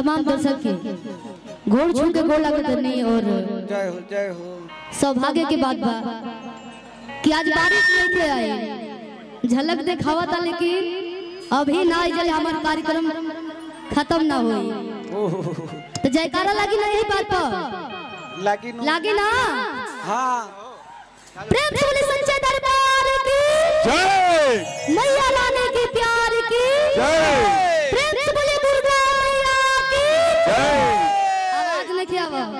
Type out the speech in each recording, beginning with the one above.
तमाम दर्शक के घोड़ छू के गोल लगत नहीं और जय हो जय हो सौभाग्य के बात बा कि आज बारिश नहीं थे आई झलक दिखावा था लेकिन अभी ना आई जले हमार कार्यक्रम खत्म ना हुई ओह, तो जयकारा लगी ना यही बात पर लागी नु लागी ना हाँ प्रेम से बोले सच्चे दरबार की जय मैया लाने की प्यार की जय प्रेम से बोले दुर्गा मैया की जय आवाज नहीं किया वो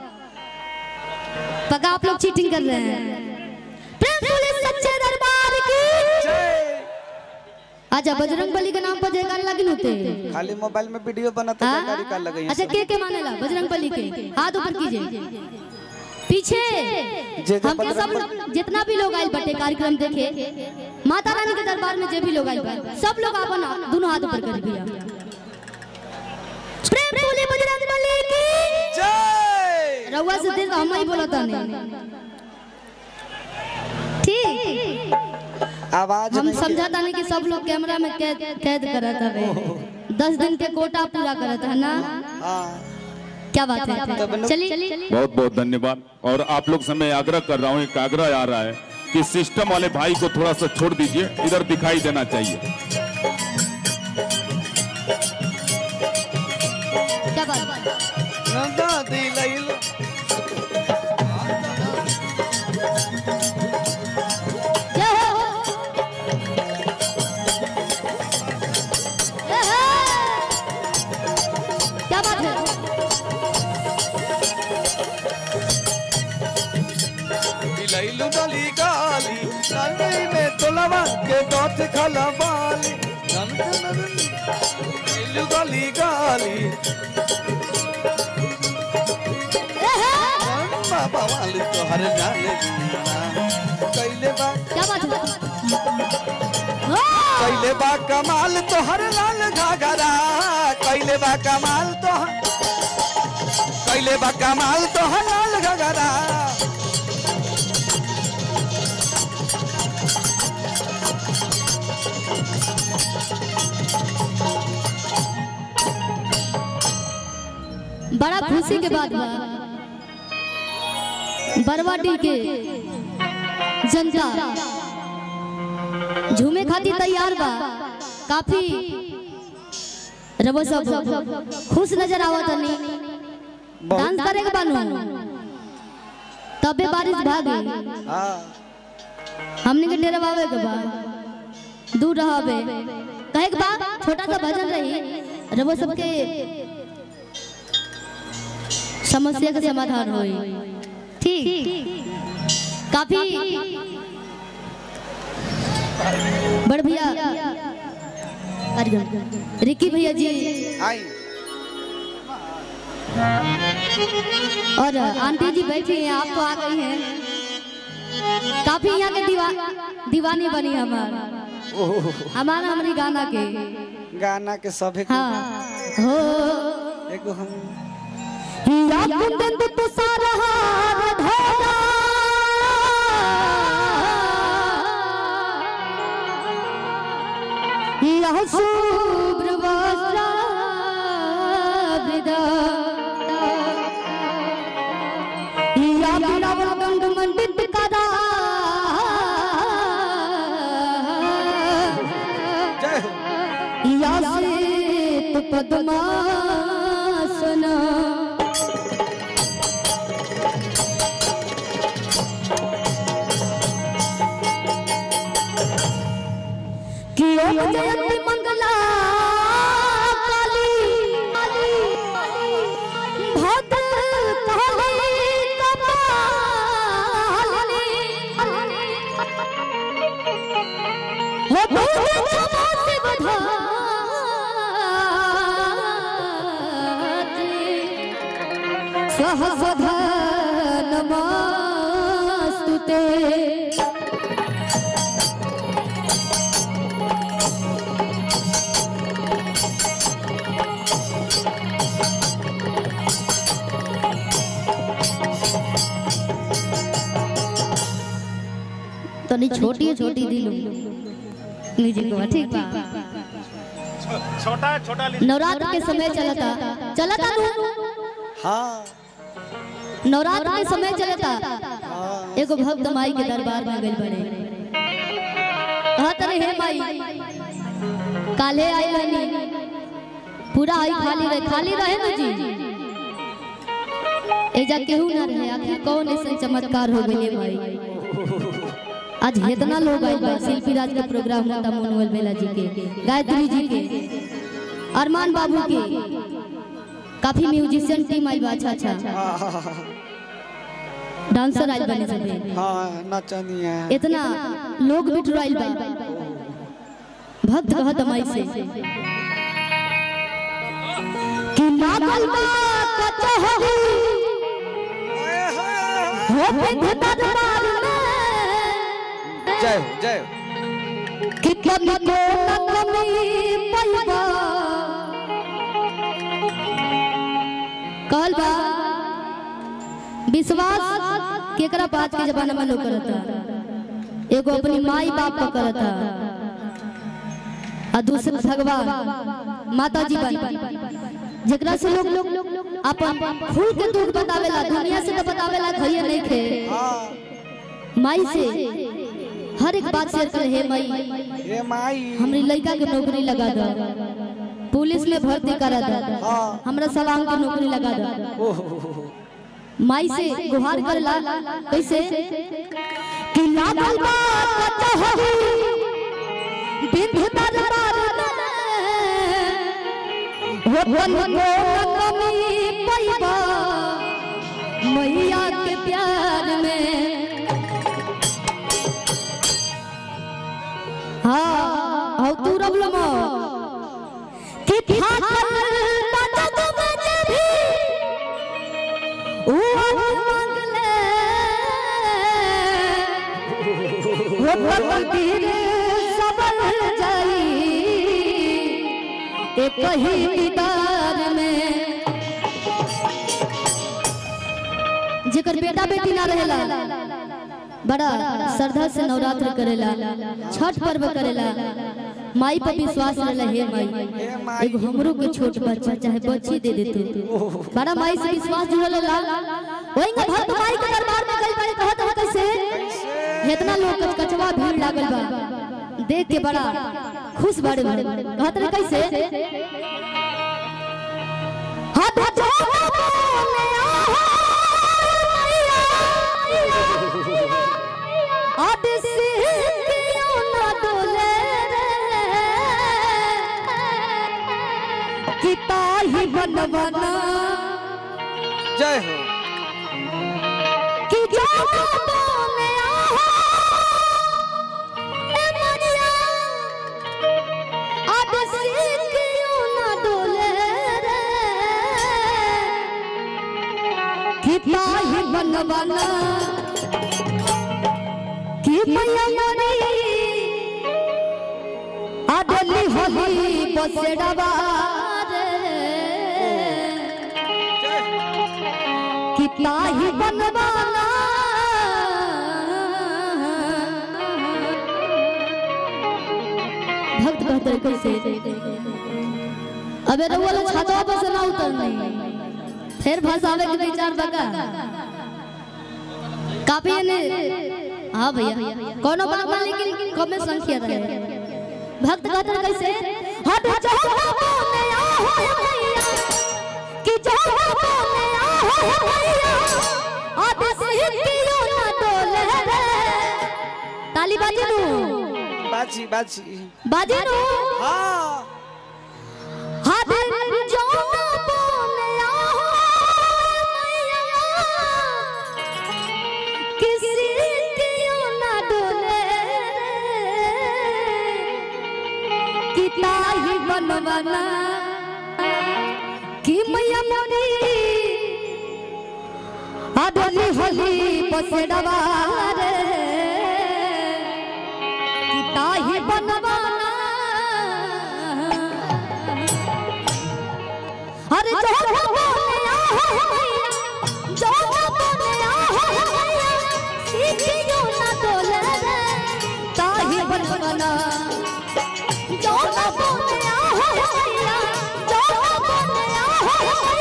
पका आप लोग चीटिंग कर रहे हैं प्रेम से बोले सच्चे दरबार की जय अच्छा बजरंग बली के नाम पर जयकार लगी होते खाली मोबाइल में वीडियो बनाते हाँ? जानकारी कर लगे अच्छा के के मानेला बजरंग बली के हाथ ऊपर कीजिए पीछे जे जे हमके सब बजरंग लोग जितना भी लोग आयल बटे कार्यक्रम देखे माता रानी के दरबार में जे भी लोग आयल बा सब लोग अपन दोनों हाथ ऊपर कर दिया प्रेम से बोले बजरंग बली की जय रउआ से देर हम ही बोला ताने ठीक आवाज हम नहीं समझा ताने कि सब लोग कैमरा में कैद कैद करत हवे दस दिन के कोटा पूरा करत है ना हाँ क्या बात है चलिए बहुत बहुत धन्यवाद और आप लोग से मैं आग्रह कर रहा हूँ एक आग्रह आ रहा है कि सिस्टम वाले भाई को थोड़ा सा छोड़ दीजिए इधर दिखाई देना चाहिए क्या बात नंदा दिलैल जय हो जय हो। क्या बात है दिलैल डली गाली नंदी में तोलवा के दोत खला बाली नंद नंद दिलैल डली गाली बाबा वाली तो हर जाने कैले बा क्या बात है ओ! कैले बा कमाल तो हर लाल घाघरा कैले बा कमाल तो कैले बा कमाल तो हर लाल घाघरा बड़ा खुशी के बात बा बरवाडी के जनता झूमे खातिर तैयार बा काफी रबो सब खुश नजर आवत नहीं डांस करे के बानू तबे बारिश भागे हाँ हमने के डेरा बावे के बा दूर रहबे कहे के बाद छोटा सा भजन रही रबो सबके समस्या का समाधान होई ठीक काफी बड़ भैया कार्यक्रम रिकी भैया जी आई और आंटी जी बैठी हैं आप तो आ गई हैं काफी यहाँ के दीवा दीवानी बनी हमार हमारा हमारी गाना के गाना के सभे के हाँ हो एगो हम या कुंदन तो सारा हार धोरा या शुभ्र वस्त्र वृदा या बिलावल गंग मंडित कदा जय हो या श्वेत पद्मासना कि ओम जयंती मंगला काली भद्र काली कपालिनी हो दूर क्षमा से बधात्री सहस्रधा नमस्तुते तनी छोटी छोटी दिलो म्यूजिक को ठीक बा छोटा छोटा नवरात्र के समय चलता चलता नु हाँ नवरात्र के समय चलता हाँ एगो भक्त माई के दरबार में गइल बड़े कहत रहे हे माई काले आई रहनी पूरा आई खाली रहे खाली रहे ना जी एजा केहू ना रहे आखिर कौन ऐसा चमत्कार हो गइले माई आज इतना लोग आइल बा शिल्पी राज का प्रोग्राम होता मनोहर बेला जी के गायत्री जी के अरमान बाबू के काफी म्यूजिशियन टीम आइल बा अच्छा अच्छा डांसर आइल बने सबे हाँ नचनी है इतना लोग बिठराइल बा भक्त कहत माई से कि लागल बा कचहरी हो पे दरबार में जय हो जय हो कि कभी को न कमी पैबा कहल बा विश्वास केकरा बात के जमाना में लोग करता एगो अपनी माई बाप को करता और दूसरा भगवान माता जी बन जेकरा से लोग लोग अपन फूल के दुख बतावेला दुनिया से तो बतावेला खइए नहीं खे हाँ माई से हर एक बात शेयर करे हे माई ये माई हमरी लड़का के नौकरी लगा दो पुलिस में भर्ती करा दो हाँ हमरा सवांग के नौकरी लगा दो ओह माई से गुहार करला कैसे कि लागल बा कचहरी बिंध दरबार में हो बन को न कमी पैबा मैया के प्यार में हाँ हौ तू रबलमो कि ठाकल तजग में भी ओ मंगले वो तकदीर सबल जाई एक ही दीदार में जेकर बेटा बेटी ना रहेला बड़ा श्रद्धा से नवरात्र करेला छठ पर्व करेला माई पर विश्वास रहेला हे माई एगो हमरो के छोट बच्चा चाहे बच्ची दे दे तू बड़ा माई से विश्वास जुड़ल रहेला वही का भक्त माई के दरबार में गइल बड़े कहत हो कैसे इतना लोग कच कचवा भीड़ लागल बा देख के बड़ा खुश बड़े बड़े कहत रहे कैसे हाथ जोड़ बोले आ अब से क्यों ना डोले रे कि ताही बनवाना जय हो कि जाना बोले आहो ए मरिया अब से क्यों ना डोले रे कि ताही बनवाना कि मैया मरी आडली होली बसेड़वा रे जय हो कि ताही बनवाना भक्त कहते हैं कैसे अबे रउआ लोग छातवा पर से ना उतरनी फिर भसावे के विचार बका काफी ने हाँ भैया कोनो बात ना लेकिन कमे संख्या रहे भक्त कहते हैं कैसे हट जाओ बोले आहो भैया कि जाओ बोले आहो भैया अब से कियो ना डोले रे ताली बाजी नु बाजी बाजी बाजी नु हाँ हाथ जाओ बोले आहो भैया किसी कियो ना डोले कि ताही बनवाना कि मैया मोरी आडली होली पसेड़वा रे कि ताही बनवाना अरे जो बोले आहो मैया जो बोले आहो मैया सीखियो ना डोले रे ताही बनवाना जो बोले आहो मैया जो बोले आहो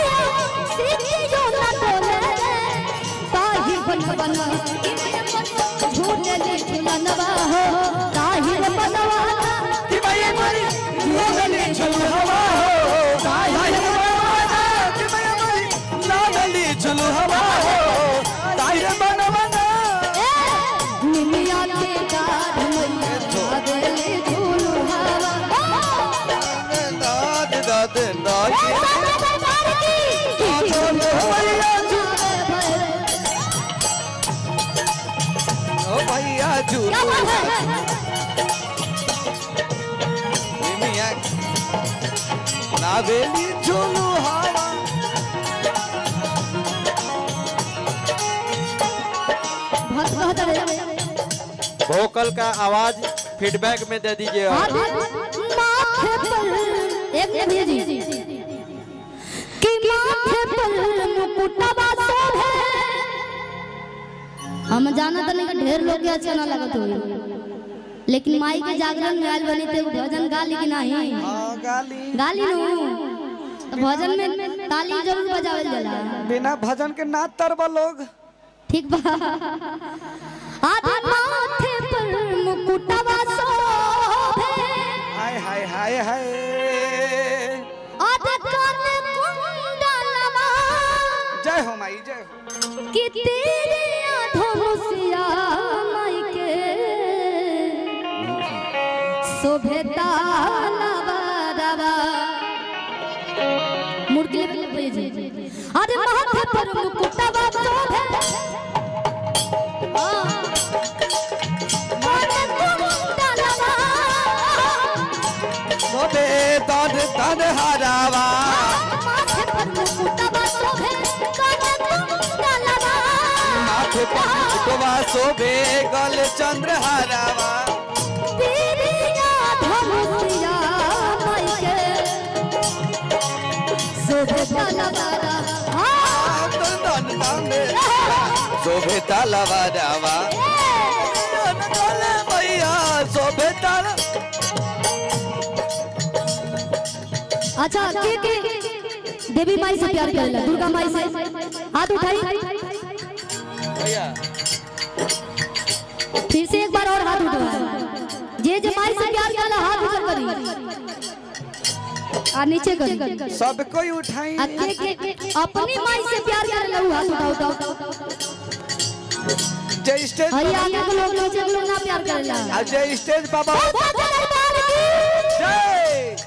चलावेली झूलू हवा भक्त कहत रहे वोकल का आवाज फीडबैक में दे दीजिए हाथ माथे पर एक भेजी कि माथे पर मुकुटवा शोभे हम जानत नहीं कि ढेर लोग के अच्छा ना लगत होई लेकिन माई के जागरण में आयल बनी थे भजन गा ली कि नहीं हाँ, गाली गाली नु तो भजन में ताली जरूर बजावल जाला बिना भजन के ना तरबा लोग ठीक बा आधे माथे पर मुकुटवा शोभे हाय हाय हाय हाय आधे कान कुंडलवा जय हो माई जय हो कि तेरे धनुषिया माई के शोभे तालवा मुर्गी जी अरे माथे पर मुकुटवा शोभे हाँ। कान कुंडलवा मोबे तन तन हरावा माथे पर मुकुटवा शोभे कान कुंडलवा माथे पर मुकुटवा शोभे गल चंद्र हरावा तेरिया धनुषिया माई के शोभे तालवारा हाँ तन तन तन शोभे तालवा रावा तन तन मैया शोभे ताल अच्छा के के देवी माई से प्यार करेला दुर्गा माई से हाथ उठाई भैया फिर से एक बार और हाथ उठाओ जे जे माई से प्यार करेला हाथ ऊपर करी आ नीचे करी सब कोई उठाई आ के के अपनी माई से प्यार करेला वो हाथ उठाओ उठाओ जय स्टेज हई आगे के लोग नीचे के लोग ना प्यार करेला आ जय स्टेज बाबा जय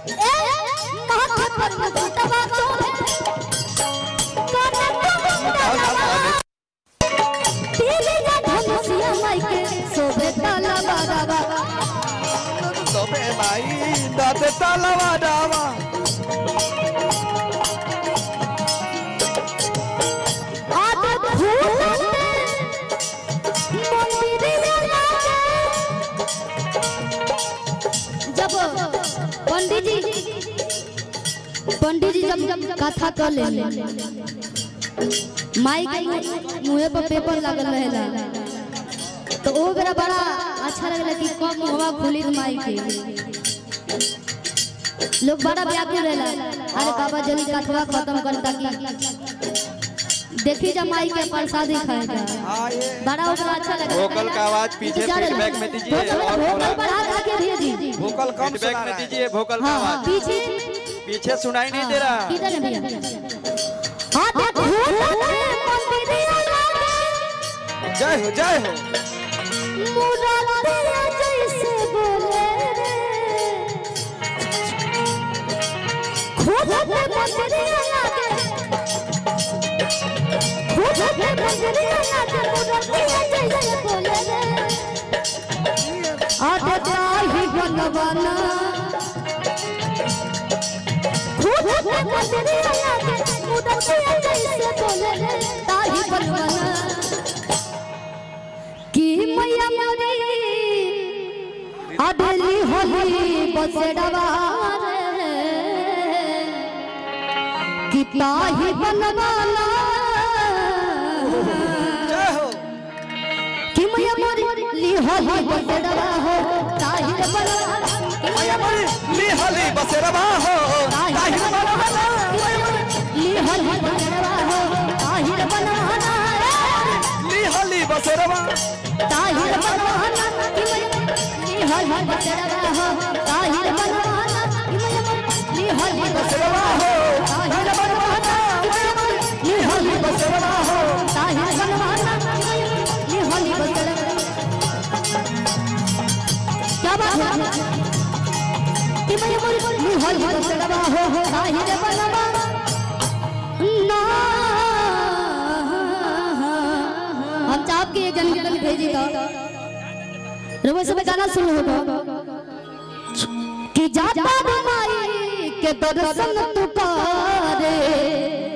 शोभे माई दाद तालवा रावा जब पंडित जी पंडित जी जब कथा कर ले माई के मुँह पर पेपर लगल रहेला तो वो बेरा बड़ा अच्छा लगला कि कब मुहवा खुली तो माई के लोग बड़ा व्याकुल रहेला अरे बाबा जल्दी कथवा खत्म कर ताकि देखी जा माई के प्रसादी खाएगा हाँ ये बड़ा ओकरा अच्छा लगा वोकल का आवाज पीछे फीडबैक में दीजिए और वोकल थोड़ा पर हाथ आके भेजी भूकल कम फीडबैक सुना में रहा है दीजिए वोकल का हाँ हाँ, आवाज पीछे पीछे सुनाई नहीं दे रहा किधर है भैया हाथ मंदिरिया लागे जय हो जय हो मुरारिया जैसे बोले रे खुद पे मंदिरिया लागे खुद पे मंदिरिया लागे मुरारिया जैसे बोले रे आते ताही बनवाना खुद पे मंदिरिया लागे मुरारिया जैसे बोले रे ताही बनवाना कि मैया मोरी अडली होली बसड़वा रे कि ताही बनवाना जय हो कि मैया मोरी ली होली बसड़वा हो ताही रे बनवाना कि मैया मोरी ली हली बसेरवा हो ताहिर बनवाना ली होली बसड़वा हो ताही रे बनवाना ली हली बसेरवा ताहिर बनवाना कि मैया ली होली बसड़वा हो ताहिर बनवाना कि मैया ली होली बसेरवा हो ताहिर बनवाना ली होली बसेरवा हो ताहिर बनवाना ली होली बसड़वा क्या बात है कि मैया ली होली बसड़वा हो ताहिर बनवाना ना हम चाप के जन जन भेजी तो रोबो सब गाना सुन हो तो कि जाता माई के दर्शन तू करे